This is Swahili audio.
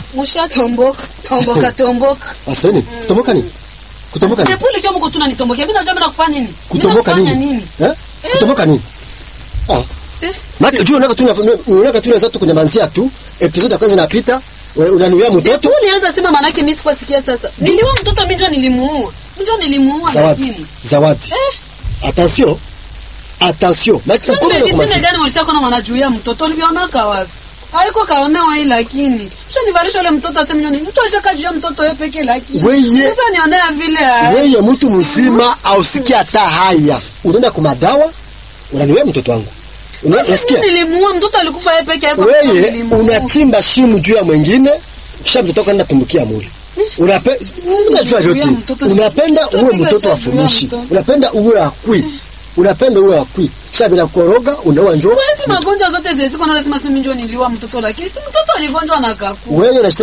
Mushatomboka. Tomboka tomboka. Aseni, kutomboka nini? Kutomboka nini? Nepuli kama mko tunanitombokia. Mimi najua mimi nakufanya nini? Mimi Kutomboka nakufanya nini? Eh? Kutomboka nini? Ah. Eh. Maki juu unaka tu unaka tu unaweza tu kunyamanzia tu. Episode ya kwanza inapita, una- unanuia mtoto. Nepuli anza sema manake mimi sikuwa sikia sasa. Niliua mtoto mimi ndio nilimuua. Mimi ndio nilimuua Zawadi. lakini. Zawadi. Eh. Attention. Attention. Maki Sasa sasa legitime kwa gani walishako na wanajuia mtoto ulivyoonaka wapi? Haiko kaonewa hii lakini. Sio nivalisha ule mtoto aseme nini? Mtu ashaka juu mtoto yeye peke lakini. Weye. Sasa nionea vile. ah. Wewe mtu mzima ausikia hata haya. Unaenda kwa madawa, unaniwea mtoto wangu. Una- Sasa Unasikia? mimi nilimuua mtoto alikufa yeye peke yake. Wewe unachimba shimu juu ya mwingine, kisha mtoto wako anatumbukia mule. Unape, unajua Juu ya yote. mtoto. Unapenda Mtoto uwe pika mtoto sio wa juu ya furushi. mtoto. Unapenda uwe akwi. Unapenda uwe akwi. Kisha bila koroga unaoa njoo. Hizi magonjwa zote zile ziko na lazima sisi ndio niliua mtoto lakini si mtoto aligonjwa na akakufa. Wewe unashita